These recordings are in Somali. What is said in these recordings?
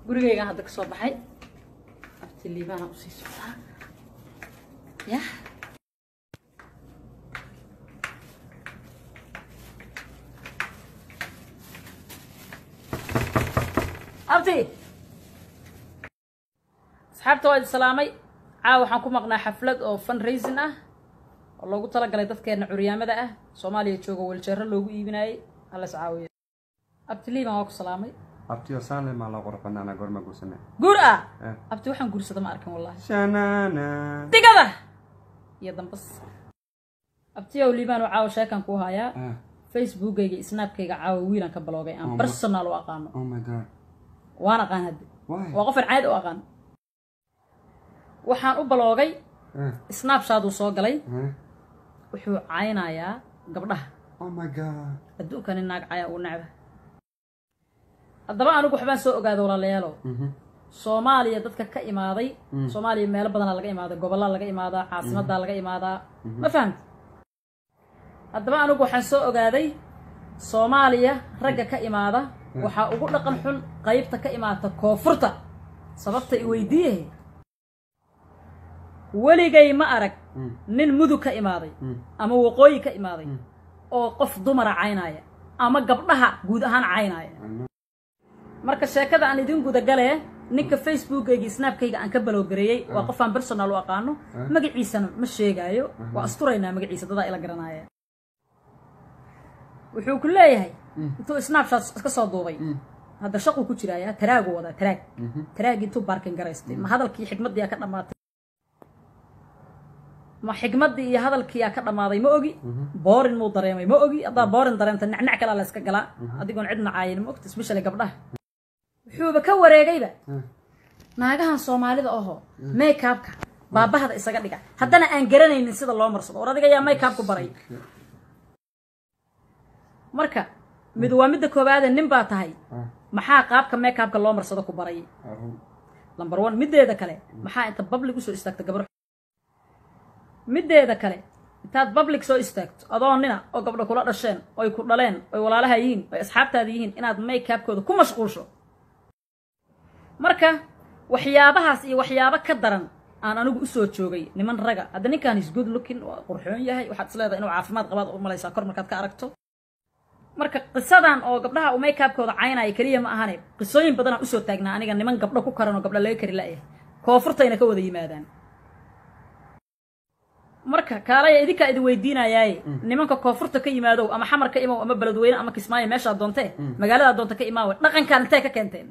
gurigaygaan hadda ka soo baxay abti liibaana usii socdaa yah abti asxaabta waa idi salaamay caawa waxaan ku maqnaa xaflad oo fundraising ah oo loogu talagalay dadkeena curyaamada ah soomaaliya jooga weljeero loogu iibinaayey hallas caawiya abti liiban waa ku salaamay abtiyo saanle maa loo qurux badnaana goorma guursane guur ah Eh. abti waxaan guursada ma arkin wallahi shanana digada iyo dambas abtiyow liibaan oo caawa sheekan kuu hayaa Ah, facebookayga snapkayga caawa wiilan ka baloogay aan Oh my- personal u aqaano oh my god waan aqaan hadde why waa qofan caadi u aqaan waxaan u baloogay Ah, snapshot uu soo galay ah, wuxuu caynayaa gabdhaha oh my god adduunkani naag caya uu necba haddaba anigu waxbaan soo ogaada walaalayaalow Mhm. soomaaliya dadka ka imaaday Mm. soomaaliya meelo badanaa laga imaaday gobollaa laga imaadaa caasimaddaa laga imaadaa ma fahamti haddaba anigu waxaan soo ogaaday soomaaliya ragga ka imaada waxaa ugu dhaqan xun qaybta ka imaata koonfurta sababta i weydiiye weligay ma arag Mm. nin mudug ka imaaday Mm. ama waqooyi ka imaaday oo qof dumara caynaya ama gabdhaha guud ahaan caynaya I know. marka sheekada aan idin gudagalee ninka facebookayga snapkayga aan ka balowgareeyey waa qofaan personal u aqaano magaciisana ma sheegaayo waa asturaynaa magaciisa dadaa ila garanaya wuxuu ku leeyahay intuu snapshot iska soo duubay hadda shaquu ku jiraaya taraagu wadaa taraag taraag intuu baarkin garaystay ma hadalkii xikmaddiiyaa ka dhammaatay ma xikmaddii iyo hadalkiiyaa ka dhammaaday ma ogi boorin muu dareemay ma ogi haddaa boorin dareemta nacnac kalaa la iska galaa adigoon cid nacaayin ma ogta especially gabdhaha wuxuuba ka wareegayba naagahan soomaalida oho makeupka baabahda isaga dhiga haddana aan garanaynin sida loo marsado war adiga yaa makeupku baray marka mid waa midda koowaade nin baa tahay Ah, maxaa qaabka makeupka loo marsado ku baray arun. number one middeeda kale maxaa inta public usoo istaagta gabar middeeda kale intaad public soo istaagto adoo nina oo gabdho kula dhasheen oy ku dhaleen oy walaalaha yihiin oy asxaabtaada yihiin inaad makeupkooda ku mashquulsho marka waxyaabahaas iyo waxyaabo ka daran aan anigu usoo joogay niman raga hadda ninkan is good looking waa qurxoon yahay waxaad isleedahay inuu caafimaad qabaad u malaysaa kor markaad ka aragto marka qisadan oo gabdhaha uu makeupkooda caynaya keliya ma ahane qisooyin badanaa usoo taagnaa aniga niman gabdho ku karan oo gabdho laga kari la'yahay koonfurtayna ka wada yimaadaan marka kaalaya idinkaa idin weydiinayaaye nimanka koonfurta ka yimaadow ama xamar ka imow ama beledweyne ama kismaayo meeshaad doontee magaaladaa doonta ka imaawe dhaqankaan intay ka keenteen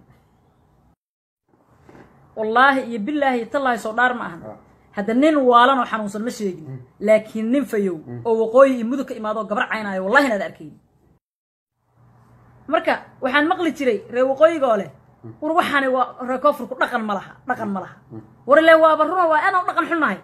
wallaahi iyo bilaahi iyo tallaahi soo dhaar ma ahan hadda nin waalan oo xanuunsan ma sheegin laakiin nin fayow oo waqooyi iyo mudug ka imaado oo gabar caynaayo wallahi inaad arkayn marka waxaan maqli jiray reer waqooyiga oo leh war waxaani waa reer koonfurku dhaqan ma laha dhaqan ma laha war ile waaba runa waa anaa dhaqan xunnahay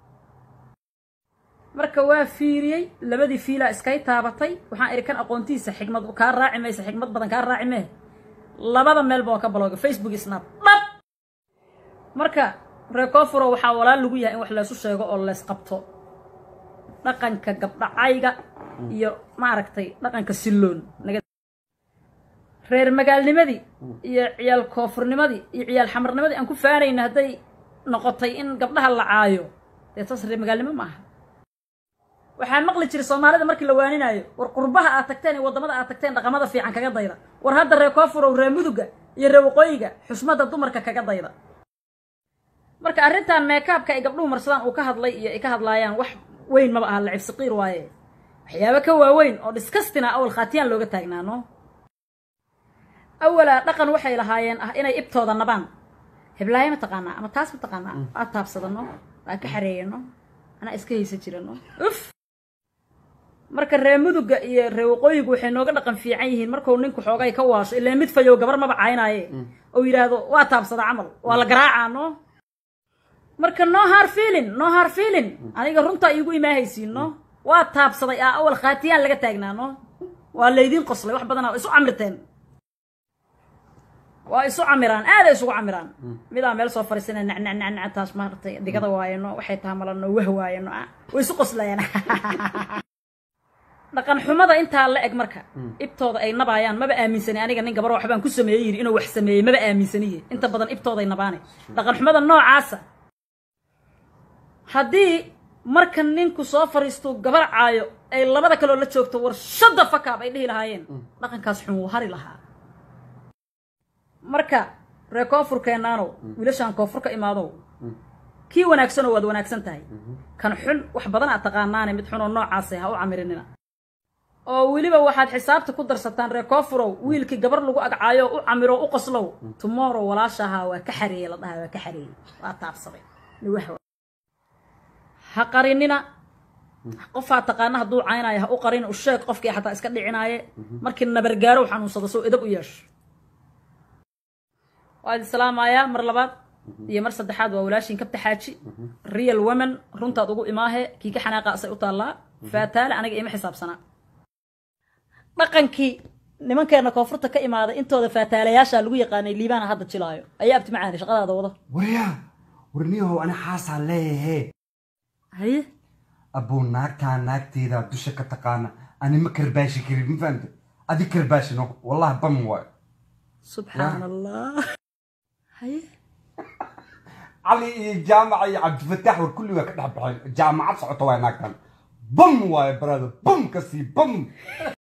marka waa fiiriyey labadii fiilaa iskay taabatay waxaan idhi kan aqoontiisa xikmad kaa raaci maysa xikmad badan kaa raaci mee labada meelba waa ka balooga facebook iyo snap dhab marka reer koonfuro waxaa walaal lagu yahay in wax laysu sheego oo lays qabto dhaqanka gabdhacayga iyo maaragtay dhaqanka silloon naga- reer magaalnimadii iyo ciyaal koonfurnimadii iyo ciyaal xamarnimadii aan ku faanayna hadday noqotay in gabdhaha la caayo dee taas reer magaalnimo ma aha waxaan maqli jiray soomaalida markii la waaninaayo war qurbaha aad tagteen iyo waddamada aad tagteen dhaqamada fiican kaga dayda war hadda reer koonfurow reer muduga iyo reer waqooyiga xusmadda dumarka kaga dayda marka arrintan meekaabka ay gabdhuhu marsadaan uu ka hadlay iyo ay ka hadlaayaan wax weyn maba aha lacib saqiir waaye waxyaabo ka waaweyn oo disgustina awal khaatiyaan looga taagnaano awalaa dhaqan waxay lahaayeen ah inay ibtooda nabaan heblaayo ma taqaanaa ama taas ma taqaanaa waa taabsadano waa ka xareeyano anaa iska haysan jirano uf marka reer muduga iyo reer waqooyigu waxay nooga dhaqan fiican yihiin markuu ninku xoogay ka waasho ilaa mid fayow gabar maba caynaaye oo yidhaahdo waa taabsada camal waa la garaacaa no marka no har feelin no har feelin aniga runtaa iigu imaahaysiin no waa taabsaday aa awal khaatiyaan laga taagnaa no waa laydiin qoslay wax badanaa isu camirteen waa isu camiraan aaday isugu camiraan midaa meel soo fariisana nacnac nacnac taas maaragtay digada waayano waxay tahay malano wah waayano ah way isu qoslayaan dhaqan xumada intaa la eg marka ibtooda ay nabaayaan maba aaminsani aniga nin gabar waxbaan ku sameeyey yidhi inuu wax sameeyey maba aaminsaniye inta badan ibtooday nabaane dhaqan xumada noocaasa haddii marka ninku soo fariisto gabar caayo ay labada kaloo la joogto war shadda fakaab ay dhihi lahaayeen dhaqankaas xun wuu hari lahaa marka ree koonfurkeennaanow wiilashaan koonfur ka imaadow kii wanaagsanoo waad wanaagsan tahay kan xun wax badan aad taqaanaane mid xunoo noocaasay ha u camirinina oo weliba waxaad xisaabta ku darsataan ree koofurow wiilkii gabar lagu agcaayo u camiro u qoslow tomorrow walaashahaa waa ka xareeyey la dhahaa waa ka xareeyey waa taabsaday niwaha ha qarinina qofaa taqaana hadduu caynaayo ha u qarin u sheeg qofkii xataa iska dhicinaaye markii nabargaarow xanuunsado soo edab u yeesho waa idin salaamayaa mar labaad iyo mar saddexaad waa walaashin kabta xaaji real women runtaad ugu imaahe kii ka xanaaqa asay u taallaa faataale aniga ima xisaabsanaa dhaqankii nimankeena koonfurta ka imaaday intooda faataalayaasha lagu yaqaanay liibaana hadda jilaayo ayaa abti macaani shaqadaada wado waryaa warniyahow ani xaasaan leeyahe haye abuu naagtaa naagteeda dusha ka taqaana ani ma karbaashi karin ma fahamte adi karbaashino wallahi bam waayo subxaan allah haye cali iyo jaamaca iyo cabdifataax war kulli waa ka dhex baxeen jaamacad socota waay naagtan bam waayo barado bam kasii bam